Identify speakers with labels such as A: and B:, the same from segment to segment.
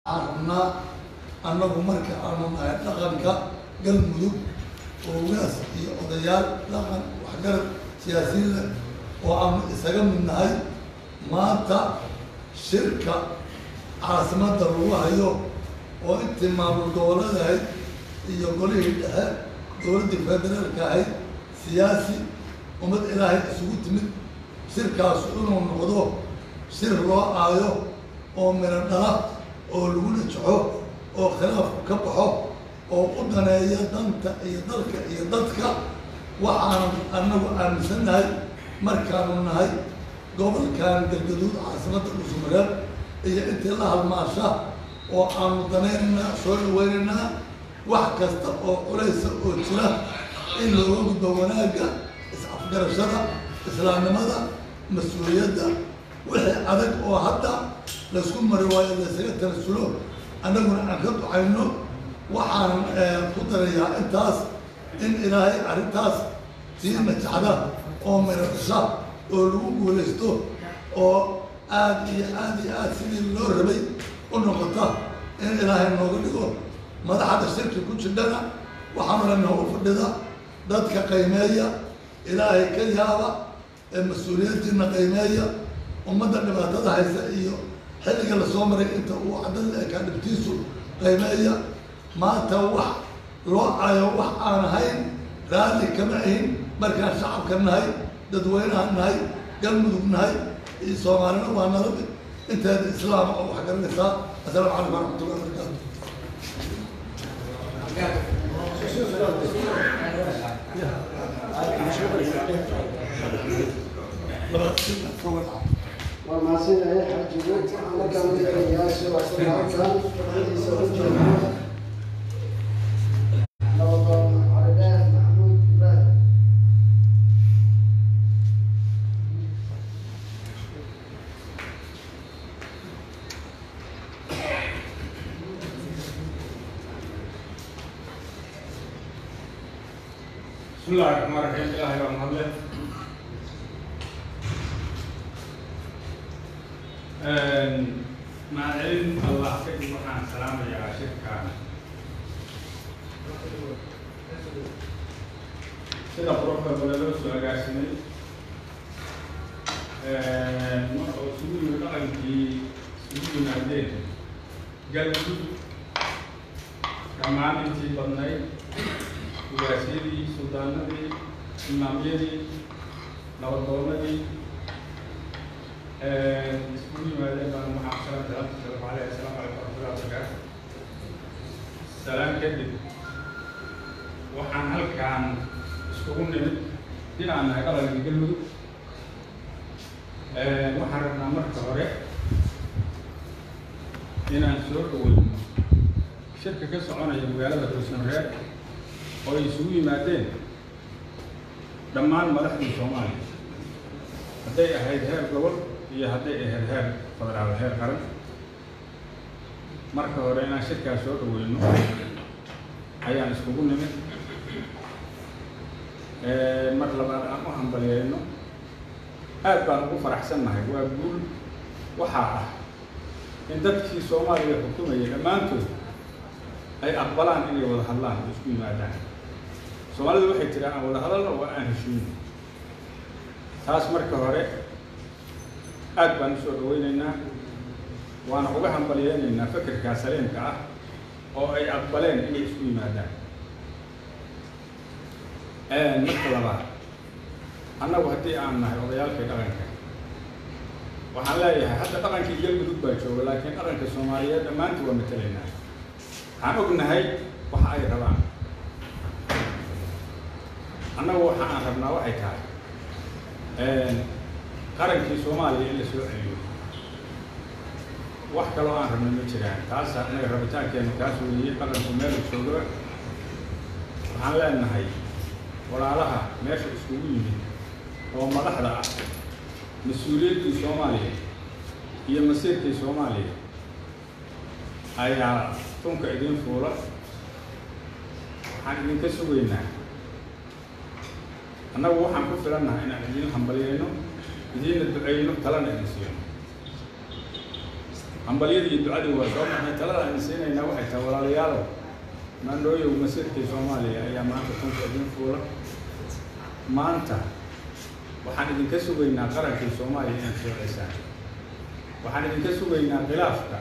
A: rabnaa annagu marka aanu nahay dhaqanka galmudug oo ugaas iyo odayaal dhaqan waxgarad siyaasiyiin leh oo aanu isaga mid nahay maanta shirka caasimadda lagu hayo oo intii maamul goboleed ahayd iyo golihii dhexe dowladdii federaalka ahayd siyaasi ummad ilaahay isugu timid shirkaasu inuu noqdo shir loo aayo oo midho dhala oo lagu najaxo oo khilaafku ka baxo oo u daneeya danta iyo dalka iyo dadka waxaanu annagu aaminsannahay markaanu nahay gobolkan galgaduud caasimadda dhusumareed iyo intii la halmaasha oo aanu danaynaynaa soo dhaweynaynaa wax kasta oo culaysa oo jira in looga gudbo wanaagga is-afgarashada islaamnimada mas-uuliyadda wixii adag oo hadda laysku mari waayo laysaga tanasulo annaguna aan ka ducayno waxaan ku darayaa intaas in ilaahay arrintaas sii najaxda oo miradhasha oo lagu guulaysto oo aad iyo aad iyo aad sidii loo rabay u noqota in ilaahay nooga dhigo madaxda shirki ku jidhana waxaanu la noogu fadhida dadka qiimeeya ilaahay ka yaaba ee mas-uuliyaddiina qiimeeya ummadda dhibaatada haysa iyo xilliga lasoo maray inta uu caddan ekaa dhibtiisu qiimeeya maanta wax loo cayo wax aan ahayn raalli kama ahin markaan shacabka nahay dadweynaha nahay galmudug nahay iyo soomaalina waa nala mid inteeda islaama oo wax garanaysaa assalaamu calaykum waraxmatullahi wabarakaatu
B: waa mahadsanyahay xajigu markaan wixayaasha halkan fadhidiisa u jeedo nabadoon calidaah maxamuud ibraahim
C: بسم الله الرحمن الرحيم إلهي بaa mahadle mahadcelin allah kadib waxaan salaamayaa shirkan sida quruxda badan loo soo agaasimay mar oo isugu yimid dhaqankii isugu yimaadeen galmudug dhammaan intii badnayd ugaasyadii suldaanadii imaamyadii nabadoonadii iskugu yimaadeen baan waxaan salam salaamta salamu aleyh assalaamu calaykum waraxmatullahi wabarakaatu salaam kadib waxaan halkaan iskugu nimid inaan nahay dhaqankii galmudug waxaan rabnaa marka hore inaan soo dhaweyno shirka ka soconaya magaalada dhuusamareeb oo ay isugu yimaadeen dhammaan madaxdii soomaaliya hadday ahayd heer gobol iyo hadday ahayd heer federaal heer qaran marka hore inaan shirkaas soo dhaweyno ayaan iskugu nimid mar labaad aan u hambalyeeyno aad baan ugu faraxsannahay waa guul waxaa ah in dadkii soomaaliya xukumayay dhammaantood ay aqbalaan inay wada hadlaan oo isku yimaadaan soomaalidu waxay tiraa aan wada hadalno waa aan heshiino taas marka hore aad baan usoo dhaweyneynaa waana uga hambalyeyneynaa fekerkaa saliimka ah oo ay aqbaleen inay isku yimaadaan marka labaad annagu haddii aan nahay odayaalkii dhaqanka waxaan leeyahay hadda dhaqankii galmudug baa jooga laakiin dhaqanka soomaaliyeed dhammaantii waa matelaynaa waxaan ognahay waxa ay rabaan annagu waxa aan rabnaa waxay tahay qarankii soomaaliya in la soo celiyo wax kaloo aan rabna ma jiraan taas annaga rabitaankeenu kaas weeye dhaqanku meel jooga waxaan leenahay walaalaha meesha iskugu yimid oo madaxda ah mas-uuliyaddii soomaaliya iyo masiirkii soomaaliya ayaa tunka idin fuula waxaan idinka sugaynaa annagu waxaan ku filannaha inaan idin hambalyeyno idiinna duceyno talana idin siino hambalyadii iyo ducadii waa soo marnay talada aan siinaynaa waxay tahay walaalayaalow maandhooyow masiirkii soomaaliya ayaa maanta tunka idin fuula maanta waxaan idinka sugaynaa qarankii soomaaliya inaad soo cesaan waxaan idinka sugaynaa khilaafka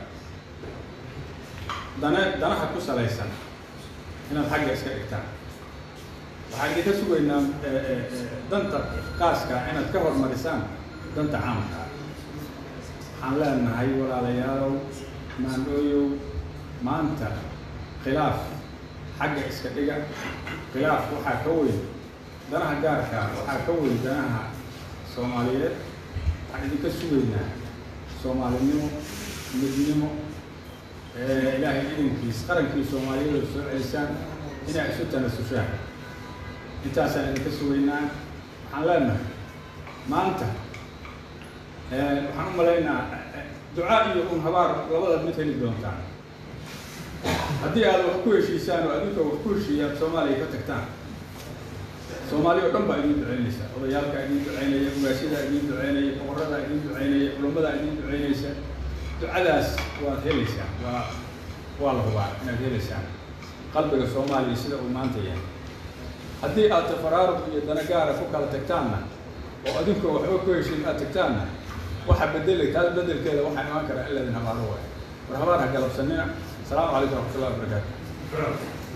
C: dana danaha ku salaysan inaad xagga iska dhigtaan waxaan idinka sugaynaa danta qaaska inaad ka hormarisaan danta caamka waxaan leenahay walaalayaalow maandhooyow maanta khilaaf xagga iska dhiga khilaaf waxaa ka weyn danaha gaarka waxaa ka weyn danaha soomaaliyeed waxaan idinka sugaynaa soomaalinimo midnimo ilaahay idinkiis qarankii soomaaliyeed oo soo celisaan inaa isu tanasushaan intaasaan idinka sugaynaa waxaan leenahay maanta waxaan u malaynaa ducaa iyo un habaar labada mid heli doontaan haddii aad wax ku heshiisaan oo adinka wax ku heshiiya aad soomaaliya ka tagtaan soomaaliya o dhan baa idiin ducaynaysa odayaalkaa idiin ducaynaya ugaasyadaa idiin ducaynaya boqoradaa idiin ducaynaya culamadaa idiin ducaynaysa ducadaas waad helaysaan waa waa la hubaa inaad helaysaan qalbiga soomaaliya sida uu maanta yahay haddii aad tafaraaruq iyo danagaara ku kala tagtaanna oo adinkoo waxba ku heshiin aad tagtaanna waxa bedeli taas bedelkeeda waxaa imaan karaa in laydin habaaro waayo war habaar ha galabsanina asalaamu calaykum waraxmatullahi wabarakaatu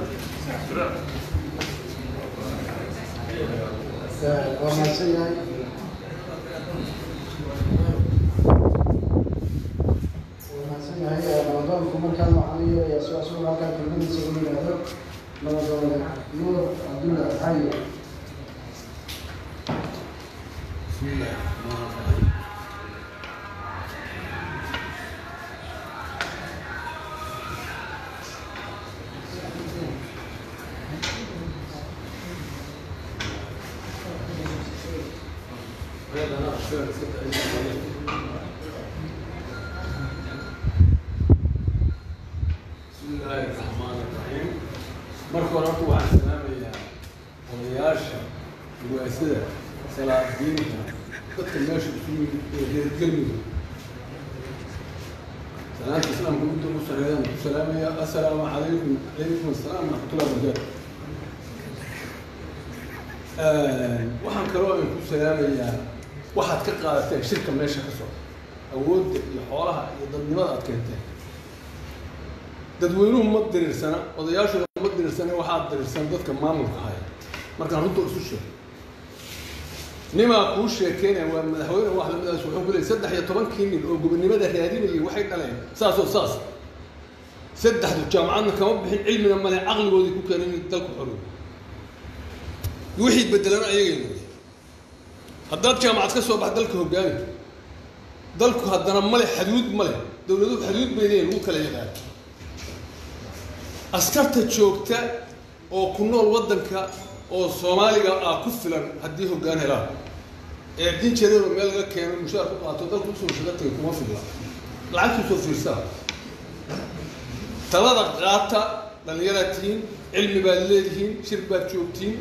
B: waa mahadsan yahay waa mahadsan yahay nabadoonku markaan waxaan yeelayaa si asugu halkaa kelmadiisa u yidhaahdo nabadoone nuur cabdulla xayo
D: بسم الله الرحمن الرحيم marka hore horta waxaan salaamayaa odayaasha ruwaasada salaadiinta dadka meesha isu yimid ee reer galmudug salaanta islaamka midda ugu sareeyaan ku salaamaya assalaamu calaykum calaykum assalaam waraxmatullahi wabarakaatu waxaan kaloo aan ku salaamayaa waxaad ka qaadateen shirka meesha ka socda awoodda iyo xoolaha iyo dadnimada aad keenteen dadweynuhu ma diriirsana odayaashooda ma diriirsana waxaa diriirsan dadka maamulka haya markaan runta isu sheego nimaa kuu sheekeynaya waa madaxweyne wax lamadaas wuxuu ku leeyay saddex iyo tobankii nin oo gobonimada raadinayay waxay dhaleen saasoo saas saddexdu jaamacadna kama bixin cilmina male caqligoodii ku keenay in dalku xorow wixii bedelan ayagay noqday haddaad jaamacad ka soo bax dalka hogaami dalku haddana male xaduud male dowladuhu xaduud bay leeyihin lagu kala yaqaan askarta joogta oo ku nool waddanka oo soomaaliga ah ku filan haddii hoggaan helaan ee dinjareero meel laga keeno mushaar ku qaato dalka usoo shaga tagay kuma filla lacagtuu soo fiirsaa talada qaata dhallinyaraad tihiin cilmi baad leedihiin shir baad joogtiin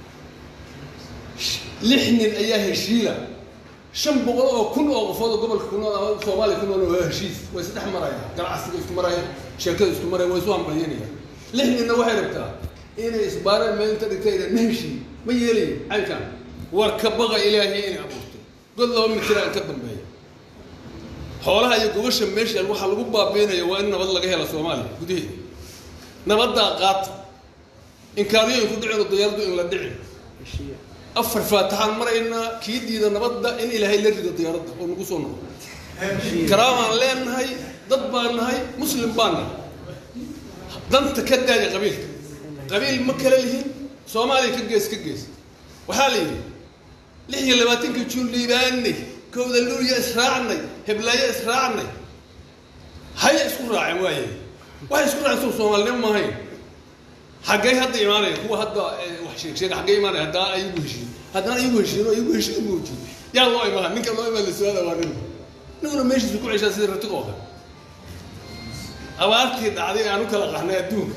D: lix nin ayaa heshiila shan boqol oo kun oo qofood oo gobolka ku nool ama soomaaliya ku nool waa heshiis way saddex marayaan ganacsiga isku marayaan sheekada isku maraya way isu hambalyanayaan lix ninna waxay rabtaa inay isbaareen meel inta dhigtay ma heshiin ma yeelayin caynkan war ka baqa ilaahay inay abuurtay god laba mitiraan ka dambeeya xoolaha iyo gobasha meesha waxaa lagu baabiinaya waa in nabad laga hela soomaaliya gudaheeda nabaddaa qaata inkaariyooyin ku dhicino diyaaradu in la dhicin afar faataxaan maraynaa kii diida nabadda in ilaahay la rido diyaaradda oo nagu soo noqo karaamaan leenahay dad baan nahay muslim baan nahay danta ka daaya qabiilka qabiil ma kala lihin soomaaliya ka gees ka gees waxaa la yidhi lix iyo labaatankii juun liibaanay kowda luuliya israacnay heblaayo israacnay haya isku raaceen waaye waxay isku raaceen soo soomaalinimo maahayn xaggay hadda imaanaya kuwa hadda wax sheeg sheeg xaggay imaanaya haddana ayagu heshiin haddana ayagu heshiin oo ayagu heshiin muujiyo yaa loo imaan ninka loo imaan la su-aala waa nin niguna meeshiisu ku ceshaa sida ratiq oo kale abaartii dhacday aan u kala qahnay adduunka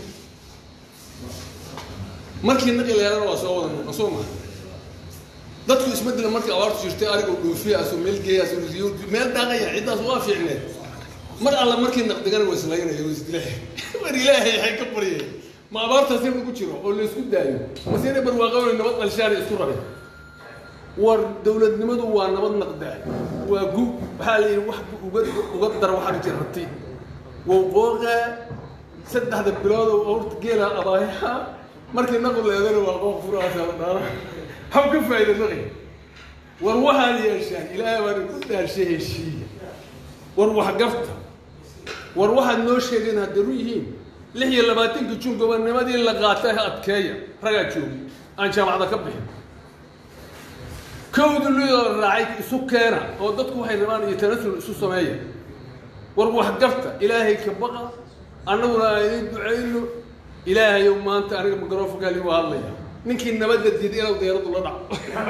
D: markii naqi leelana waa soo wada noqon soo maha dadku isbedela markii abaartu jirtay arigoo dhoofiya asoo meel geeya asoo riyo meel dhaaqaya ciddaas waa fiicneed mar alla markii naqdigana waa islaynaya waa isdilay war ilaahay waxay ka baryeen ma abaartaas in lagu jiro oo laysku daayo mase inay barwaaqoona nabad dhalshaana isku rabeen war dowladnimadu waa nabad naqdaa waa gu waxaa la yidhi wax uga uga dar waxaa jirati wowqooqa saddexda bilood oo horta geela abaayaha markii naqu leedana waa qooq furaasa la dhaara hab ka faa'iida naqi war waxaad yeeshaan ilaahay baan ku dhaarshay heshiiya war waxgarta war waxaad noo sheegeen hadda ru yihiin lix iyo labaatanka jun gobonnimadii la qaatay adkeeya ragaa joogi aan jaamacada ka bixin kowda loo raacay isu keena oo dadku waxay rabaan iyo tanasul isu sameeya war waxgarta ilaahay ka baqa annaguna aan idin ducayno ilaahayow maanta aniga microfonkaali waa hadlaya ninkii nabadda diiday inuu deeradu la dhaco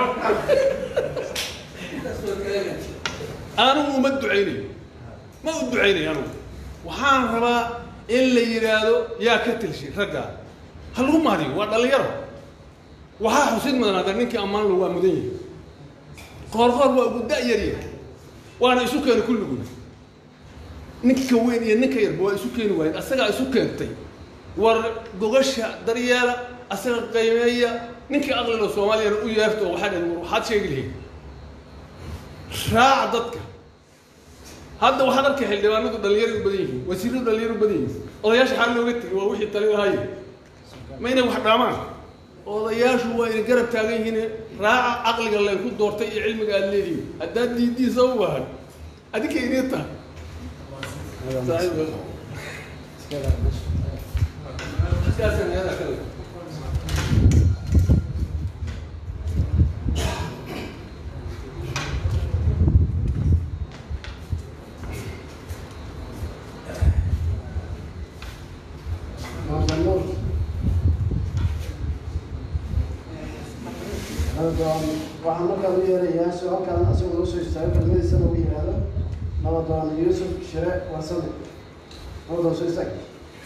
D: anigu uma ducaynayo ma u ducaynayo anigu waxaan rabaa in la yidhaahdo yaa ka tilshay raggaa ha lagu mahadiyo waa dhalinyaro waxaa xusid mudan hadda ninkii ammaan lo waa mudan yahay qoorqoor waa ugu da-yarya waana isu keena kulliguna ninka weyn iyo ninka yarba waa isu keeni waayeen asagaa isu keentay war gogasha daryeela asaga qiimeeya ninkii aqliga soomaaliyana u yeerto oo waxaa dhaheen war waxaad sheegi lahayd raaca dadka hadda waxaad arkay xildhibaanadu dhalinyaro u badan yihiin wasiiradu dhalinyaro u badan yihiin odayaasha xaal looga tegay waa wixii tali lahaye ma inay wax dhaamaan odayaashu waa ina garab taagan yihiin raaca caqliga laynku doortay iyo cilmiga aad leedihiin haddaad diidiisa u bahan adinka inii tahay
B: Maamul. Nabadoon waxaan markaan u yeerayaa su-aalkan asagoo noo soo istaago kelmadiisana uu yidhaahdo nabadoon yuusuf shire warsame nabadoon soo istaag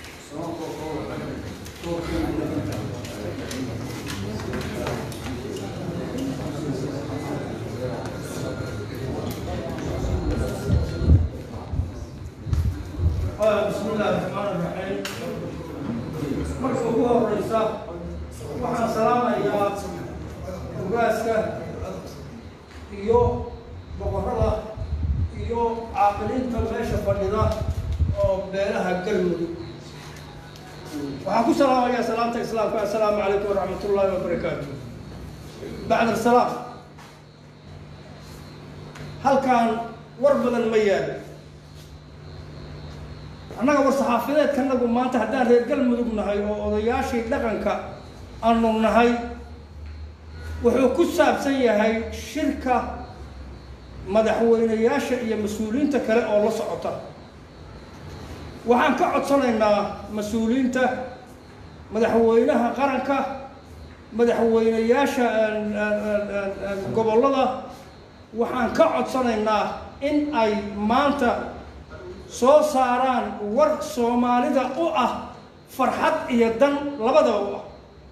E: بسم الله الرحمن الرحيم marka ugu horeysa waxaan salaamayaa ogaaska iyo boqorada iyo caaqiliinta meesha fadhida oo beelaha galmudug waxaan ku salaamayaa salaamta islaamka assalaamu calaykum waraxmat ullaahi wabarakaatu bacd asalaam halkaan war badan ma yaalo annaga war saxaafadeedkanagu maanta haddaan reer galmudug nahay oo odayaashii dhaqanka aanu nahay wuxuu ku saabsan yahay shirka madaxweyneyaasha iyo mas-uuliyiinta kale oo la socota waxaan ka codsanaynaa mas-uuliyiinta madaxweynaha qaranka madaxweyneyaasha gobollada waxaan ka codsanaynaa in ay maanta soo saaraan war soomaalida u ah farxad iyo dan labadaba u ah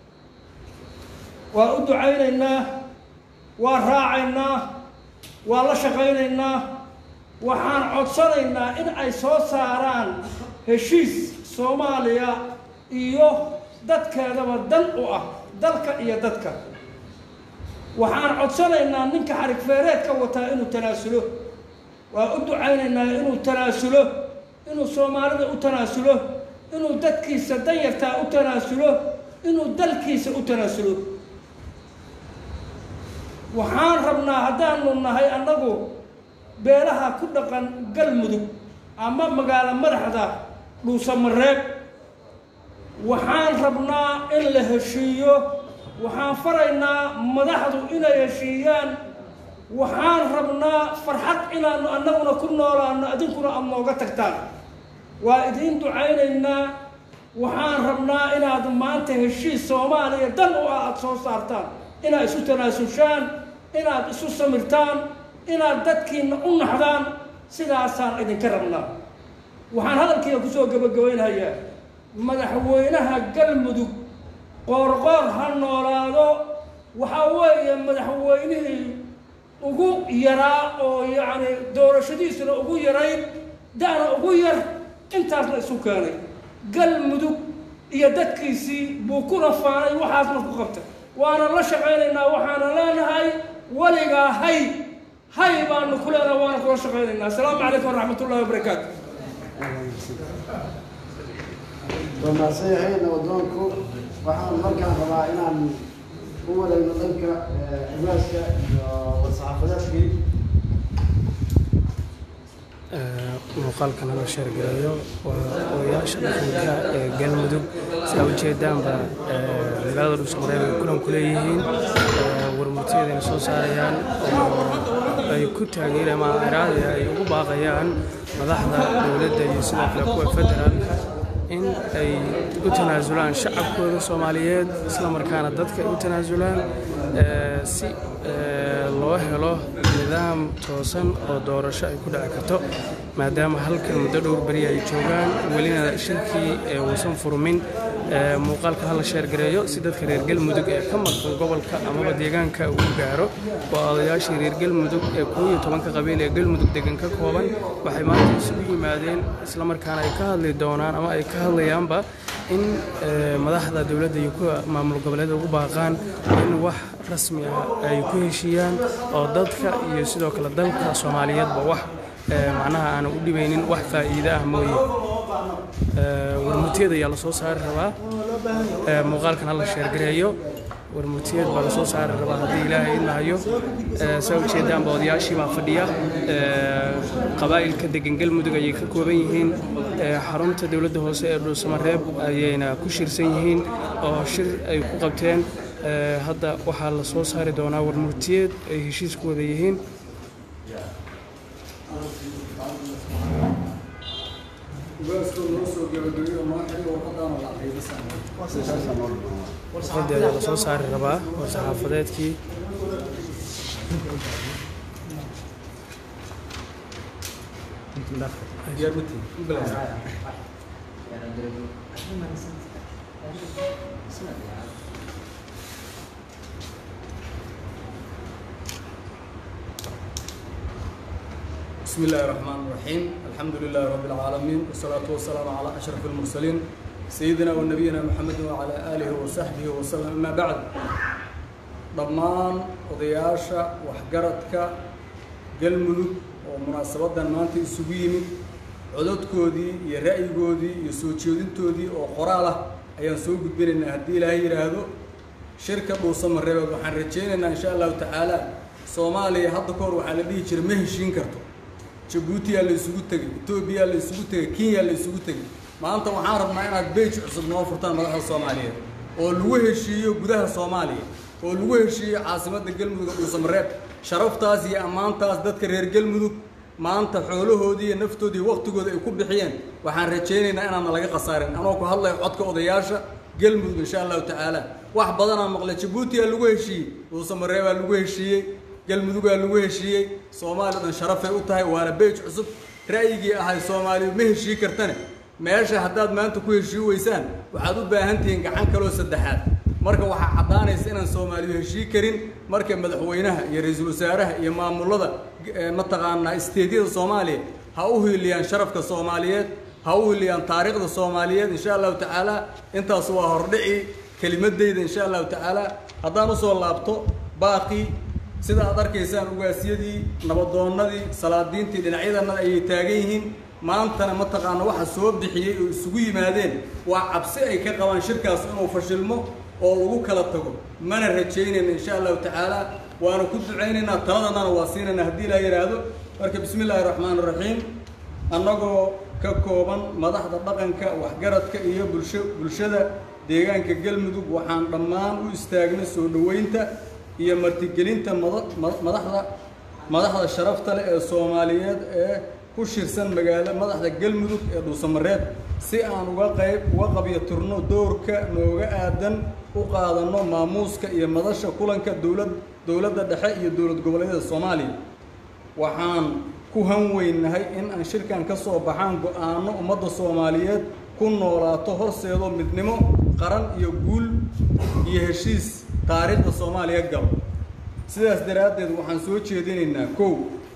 E: waa u ducaynaynaa waa raacaynaa waa la shaqaynaynaa waxaan codsanaynaa in ay soo saaraan heshiis soomaaliya iyo dadkeedaba dan u ah dalka iyo dadka waxaan codsanaynaa ninka xarig feereedka wataa inuu tanaasulo waa u ducaynaynaa inuu tanaasulo inuu soomaalida u tanaasulo inuu dadkiisa danyartaa u tanaasulo inuu dalkiisa u tanaasulo waxaan rabnaa haddaanu nahay annagu beelaha ku dhaqan galmudug ama magaalo madaxda dhuusamareeb waxaan rabnaa in la heshiiyo waxaan faraynaa madaxdu inay heshiiyaan waxaan rabnaa farxad inaanu annaguna ku noolaano idinkuna aad nooga tagtaan waa idiin ducaynaynaa waxaan rabnaa inaad maanta heshiis soomaaliya dan u ah aada soo saartaan inaad isu tanaasushaan inaad isu samirtaan inaad dadkiina u naxdaan sidaasaan idinka rabnaa waxaan hadalkiina kusoo gabagabaynhayaa madaxweynaha galmudug qoorqoor ha noolaado waxaa weeye madaxweynihii ugu yaraa oo yacni doorashadiisuna ugu yarayd da'na ugu yar intaasna isu keenay galmudug iyo dadkiisii buu ku rafaanay waxaasna ku qabtay waana la shaqaynaynaa waxaana leenahay weligaa hay hay baanu ku leenahay waana kula shaqaynaynaa asalaamu calaykum waraxmat ullahi wabarakaatu
B: waa mahadsan yahay nabadoonku waxaan markaan rabaa inaan u wareegno dhanka xibaaska iyo war-saxaafadeedkii
F: muuqaalkan la sheergareeyo waa odayaasha dhaqanka ee galmudug sidaa ujeedaanba magaalada dhuusamareeb ay kulan ku leeyihiin warmurtiyadeena soo saarayaan oo ay ku taageereen ama iraada ay ugu baaqayaan madaxda dowladda iyo sidoo kale kuwa federaalka in ay u tanaasulaan shacabkooda soomaaliyeed isla markaana dadka ay u tanaasulaan si loo helo nidaam toosan oo doorasho ay ku dhici karto maadaama halkan muddo dhowr beri ay joogaan welina shirkii uusan furmin muuqaalka hala sheergareeyo si dadka reer galmudug ee ka maqan gobolka amaba deegaanka uu gaaro waa odayaashii reer galmudug ee koob iyo tobanka qabiil ee galmudug degan ka kooban waxay maanta isugu yimaadeen islamarkaana ay ka hadli doonaan ama ay ka hadlayaanba in madaxda dowladda iyo kuwa maamul goboleeda ugu baaqaan in wax rasmi ah ay ku heshiiyaan oo dadka iyo sidoo kale dalka soomaaliyeedba wax macnaha aana u dhibaynin wax faa'iide ah mooye warmutiyad ayaa lasoo saari rabaa muuqaalkan hala sheergareeyo warmutiyad baa lasoo saari rabaa haddii ilaahay idmahayo saa ujeedaanba odayaashii baa fadhiya qabaa'ilka degan galmudug ayay ka kooban yihiin xarunta dowladda hoose ee dhuusamareeb ayayna ku shirsan yihiin oo shir ay ku qabteen hadda waxaa la soo saari doonaa warmurtiyeed ay heshiis ku wada yihiin warqadii ayaa la soo saari rabaa war saxaafadeedkii
G: بسم الله الرحمن الرحيم الحمد لله رب العالمين والصلاة والسلام على أشرف المرسلين سيدنا ونبينا محمد وعلى آله وصحبه وسلم أما بعد ضمان odayaasha waxgaradka galmudug oo munaasabadan maanta isugu yimid cododkoodii iyo ra'yigoodii iyo soo jeedintoodii oo qoraal ah ayaan soo gudbinaynaa haddii ilaahay yidhaahdo shirka dhuusamareebeed waxaan rajaynaynaa insha allahu tacaala soomaaliya hadda ka hor waxaa la dhihi jiray ma heshiin karto jabuutiyaa la isugu tegey etoobiyaa la isugu tegey kenya la isugu tegey maanta waxaan rabnaa inaad beej cusub noo furtaan madaxda soomaaliyeed oo lagu heshiiyo gudaha soomaaliya oo lagu heshiiyo caasimadda galmudug oo dhuusamareeb sharaftaas iyo ammaantaas dadka reer galmudug maanta xoolahoodii iyo naftoodii waqtigooda ay ku bixiyeen waxaan rajaynaynaa inaana laga khasaarin anoo ku hadlayo codka odayaasha galmudug insha allahu tacaala wax badanaa maqlay jabuutiyaa lagu heshiiyey dhuusamareebaa lagu heshiiyey galmudugaa lagu heshiiyey soomaaliya dhan sharafay u tahay waana beej cusub ra'yigii ahay soomaaliya ma heshii kartane meesha haddaad maanta ku heshii weysaan waxaad u baahan tihiin gacan kaloo saddexaad marka waxaa caddaanaysa inaan soomaaliyu heshii karin marka madaxweynaha iyo ra-iisul wasaaraha iyo maamulada mataqaanaa isteedyada soomaaliya ha u hiiliyaan sharafka soomaaliyeed ha u hiiliyaan taariikhda soomaaliyeed insha allahu tacaala intaas waa hordhici kelimadeyda insha allahu tacaala haddaan usoo laabto baaqii sida aad arkaysaan ugaasiyadii nabadoonnadii salaadiintii dhinacyadana ayay taagan yihiin maantana mataqaana waxa soo bixiyey oo isugu yimaadeen waa cabsi ay ka qabaan shirkaas inuu fashilmo oo lagu kala tago mana rajaynayna insha allahu tacaala waana ku ducaynaynaa taladanana waa siinaynaa haddii ilaa yidhaahdo marka bismi illaahi raxmaan raxiim annagoo ka kooban madaxda dhaqanka waxgaradka iyo bulsho bulshada deegaanka galmudug waxaan dhammaan u istaagnay soo dhoweynta iyo martigelinta madaxda madaxda sharafta leh ee soomaaliyeed ee ku shirsan magaalo madaxda galmudug ee dhuusamareeb si aan uga qayb uga qabyo turno doorka nooga aadan u qaadanno maamuuska iyo madasha kulanka dowlad dowladda dhexe iyo dowlad goboleedyada soomaaliya waxaan ku hanweynahay in aan shirkan ka soo baxaan go-aano ummadda soomaaliyeed ku noolaato horseedo midnimo qaran iyo guul iyo heshiis taariikhda soomaaliya galo sidaas daraaddeed waxaan soo jeedinaynaa kow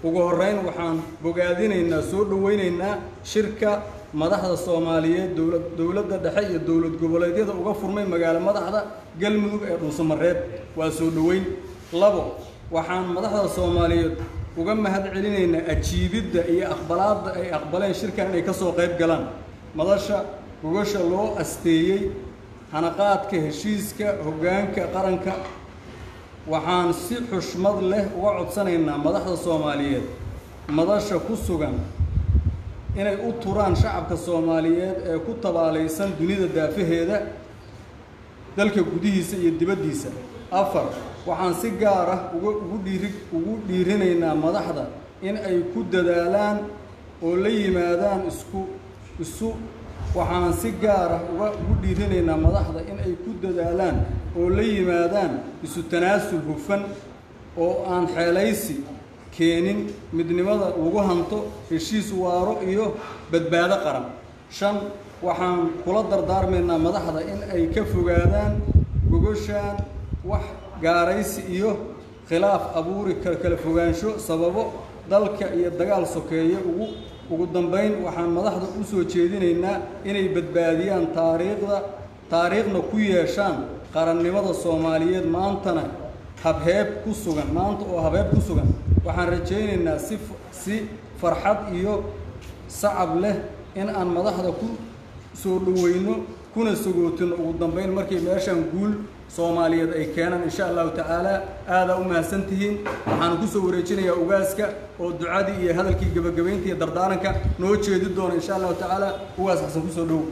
G: ugu horreyn waxaan bogaadinaynaa soo dhoweynaynaa shirka madaxda soomaaliyeed dowlad dowladda dhexe iyo dowlad goboleedyada uga furmay magaalo madaxda galmudug ee dhuusamareeb waa soo dhoweyn labo waxaan madaxda soomaaliyeed uga mahad celinaynaa ajiibidda iyo aqbalaadda ay aqbaleen shirkan inay ka soo qayb galaan madasha gogasha loo asteeyey hanaqaadka heshiiska hoggaanka qaranka waxaan si xushmad leh uga codsanaynaa madaxda soomaaliyeed madasha ku sugan inay u turaan shacabka soomaaliyeed ee ku tabaalaysan dunida daafaheeda dalka gudihiisa iyo dibaddiisa afar waxaan si gaar ah uga ugu dhiiri ugu dhiirinaynaa madaxda in ay ku dadaalaan oo la yimaadaan isku isu waxaan si gaar ah uga ugu dhiirinaynaa madaxda in ay ku dadaalaan oo la yimaadaan isu tanaasul hufan oo aan xeelaysi keenin midnimada lagu hanto heshiis waaro iyo badbaado qaran shan waxaan kula dardaarmaynaa madaxda in ay ka fogaadaan gogoshaan wax gaaraysi iyo khilaaf abuuri kar kala fogaansho sababo dalka iyo dagaal sokeeye ugu ugu dambayn waxaan madaxda u soo jeedinaynaa inay badbaadiyaan taariikhda taariikhna ku yeeshaan qarannimada soomaaliyeed maantana habheeb ku sugan maanta oo habheeb ku sugan waxaan rajaynaynaa si si farxad iyo sacab leh in aan madaxda ku soo dhoweyno kuna sagootino ugu dambayn markay meeshaan guul soomaaliyeed ay keenaan insha allahu tacaala aadaa u mahadsan tihiin waxaan ku soo wareejinayaa ugaaska oo ducadii iyo hadalkii gebagabaynta iyo dardaaranka noo jeedi doona insha allahu tacaala ugaas xasan kusoo dhowow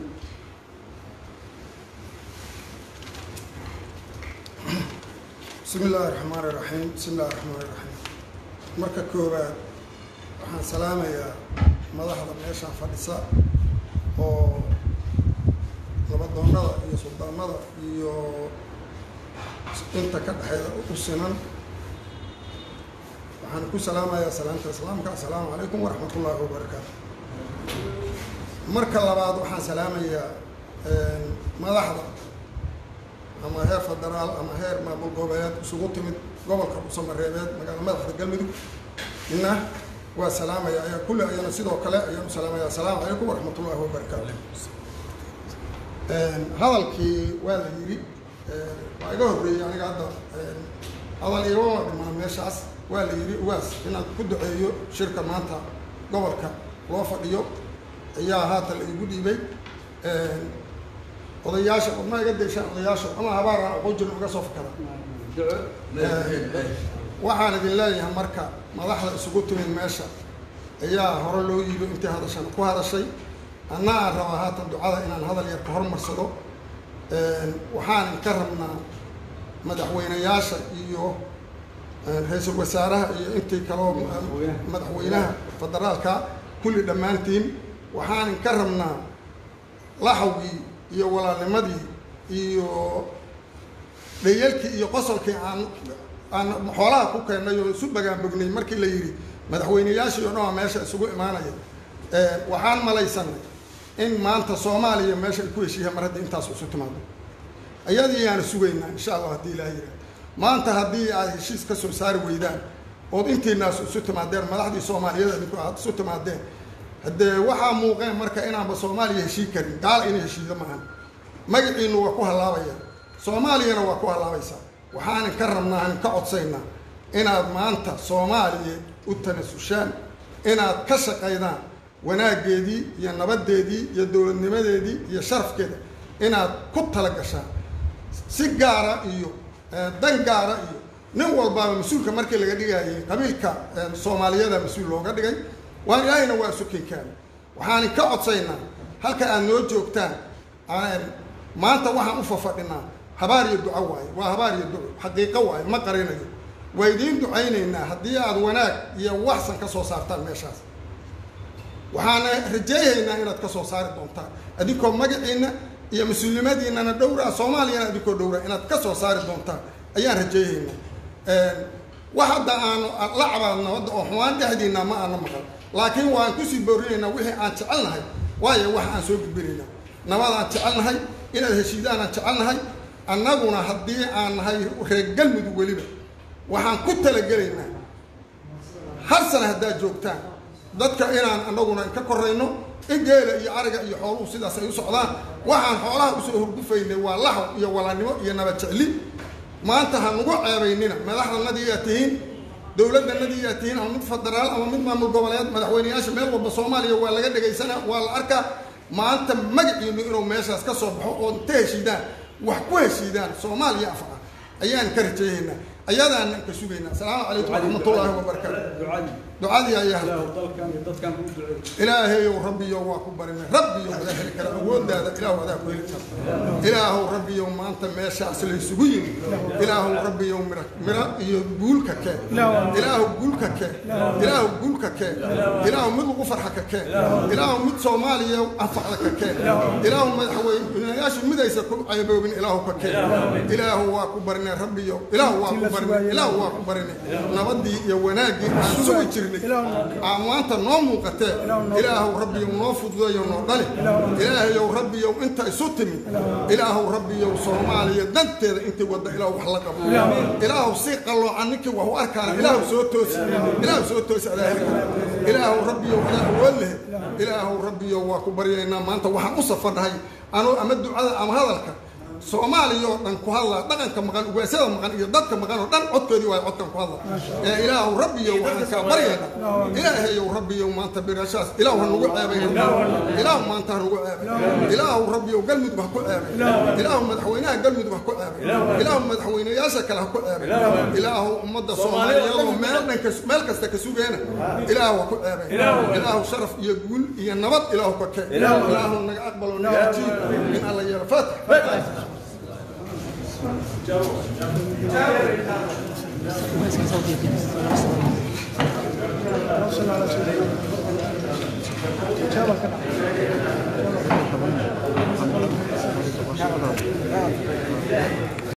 H: bismi illaahi raxmaan iraxiim bismi illahi raxmaan iraxiim marka koowaad waxaan salaamayaa madaxda meeshaan fadhisa oo nabadoonnada iyo suldaanada iyo inta ka dhexeeda u sinan waxaan ku salaamayaa salaamta islaamka assalaamu calaykum waraxmat ullaahi wabarakaatu marka labaad waxaan salaamayaa madaxda ama heer federaal ama heer maamul goboleed isugu timid gobolka dhuusamareebeed magaala madaxda galmudug ina waa salaamaya ayaa kulli ayana sidoo kale ayaan u salaamaya assalaamu calaykum waraxmat ullaahi wabarakaatu hadalkii waa la yidhi waa iga horreeyey aniga hadda hadal igama dhimaa meeshaas waa la yidhi ugaas inaan ku duceeyo shirka maanta gobolka loo fadhiyo ayaa haatan la igu dhiibay odayaasha odma iga deyshaan odayaasha ama habaar aan aqoon jirin uga soo fakada waxaan idin leeyahay marka madaxda isugu timid meesha ayaa hore loo yiibo intii hadashan ku hadashay anna aan rabaa haatan ducada inaan hadal yar ka hormarsado waxaan ka rabnaa madaxweynayaasha iyo ra-iisul wasaaraha iyo intii kaloo madaxweynaha federaalka kulli dhammaantiin waxaan ka rabnaa laxawgii iyo walaalnimadii iyo dhayalkii iyo qosolkii aan aan xoolaha ku keennay oo isu bagaanbognay markii la yidhi madaxweynayaashii oo dhan waa meesha isugu imaanaya waxaan malaysanay in maanta soomaaliya meesha ay ku heshiiyaan mar haddii intaas isu timaado ayadii yaana sugaynaa insha allah haddii ilaa yidhaah maanta haddii aad heshiis ka soo saari weydaan ood intiinaas isu timaadeen madaxdii soomaaliyeed adinku aad isu timaadeen haddee waxaa muuqeen marka inaanba soomaaliya heshii karin gaala inay heshiido maahan magaciinu waa ku hallaabaya soomaaliyana waa ku hallaabaysaa waxaanin ka rabnaa anin ka codsaynaa inaad maanta soomaaliya u tanasushaan inaad ka shaqaydaan wanaaggeedii iyo nabaddeedii iyo dowladnimadeedii iyo sharafkeeda inaad ku tala gashaan si gaara iyo dan gaara iyo nin walbaaba mas-uulka markii laga dhigayay qabiilka soomaaliyada mas-uul looga dhigay waan ilaahayna waa sukinkaana waxaanin ka codsaynaa halka aad noo joogtaan maanta waxaan u fafadhinaa habaar iyo duco waaye waa habaar iyo duco xaqiiqo waaye ma qarinayo waa idiin ducaynaynaa haddii aad wanaag iyo waxsan ka soo saartaan meeshaas waxaana rajeeyaynaa inaad ka soo saari doontaan adinkoo magaciina iyo mas-uulnimadiinana dhowraa soomaaliyana adinkoo dhowraa inaad ka soo saari doontaan ayaan rajeeyaynaa wax hadda aanu la cabaadno hadda oo xumaan dhexdiina ma aana maqal laakiin waan kusii boorinaynaa wixii aan jecelnahay waayo wax aan soo gudbinaynaa nabadaan jecelnahay inaad heshiidaan aan jecelnahay annaguna haddii aan nahay reer galmudug weliba waxaan ku talagelaynaa hal sana haddaad joogtaan dadka inaan anaguna ka korayno in geela iyo ariga iyo xooluhu sidaas ay u socdaan waxaan xoolaha usoo hurgufaynay waa laxw iyo walaalnimo iyo nabad jecli maanta ha nagu ceebaynina madaxdanadiiyaa tihiin dowladdanadiiyaa tihiin ama mid federaal ama mid maamul goboleed madaxweyneyaasha meel walba soomaaliya waa laga dhegaysanaa waa la arkaa maanta magaciinu inuu meeshaas ka soo baxo oo inta heshiidaan wax ku heshiidaan soomaaliya afca ayaan ka rajeeyaynaa ayadaanan ka sugaynaa asalaamu calaykum waraxmatullaahi wabarakaatu ducadii ayaa ilaahayow rabbiyow waa ku barinay rabbiyow adaa heli kara awooddaada ilaahu adaa ku heli kara ilaahow rabbiyow maanta meeshaas laysugu yimi ilaahow rabbiyow mira mira iyo guulka keen ilaahow guulka keen ilaahow guulka keen ilaahow mid lagu farxa ka keen ilaahow mid soomaaliya anfacda ka keen ilaahow madaxweynayaashu midaysa ku ceeboobin ilaahow ka keen ilaahow waa ku barinay rabbiyow ilaahu waa ku barinay ilaahu waa ku barinay nabadii iyo wanaaggii aan sugi jirnay aan maanta noo muuqatee ilaahow rabbiyow noo fududeeyo noo dhali ilaahayow rabbiyow inta isu timid ilaahow rabbiyow soomaaliya danteeda intii wadda ilaahu wax la qabo ilaahow si qalloocan ninkii wax u arkaana ilaahow soo toosi ilaahow soo toosi adaa heli kara ilaahow rabbiyow adaa awood leh ilaahow rabbiyow waa ku baryaynaa maanta waxaan u safarnahay anuu ama ducada ama hadalka soomaaliya oo dhan ku hadlaa dhaqanka maqan ugaasyada maqan iyo dadka maqan oo dhan codkoodii waayo codkan ku hadla ee ilaahu rabbiyow waxaan kaa baryayna ilaahayow rabbiyow maanta birashaas ilaahu ha nagu ceebay ilaahu maanta ha nagu ceebay ilaahu rabbiyow galmudug ha ku ceebay ilaahu madaxweynaha galmudug ha ku ceebay ilaahu madaxweynayaasha kale ha ku ceebay ilaahu ummadda soomaaliyeed oo meel dhanka meel kasta ka sugeena ilaahu ha ku ceebay ilaahu sharaf iyo guul iyo nabad ilaahu ka keen ilaahu naga aqbalo naga ajiib in alla yeelo faatix
B: Jawab.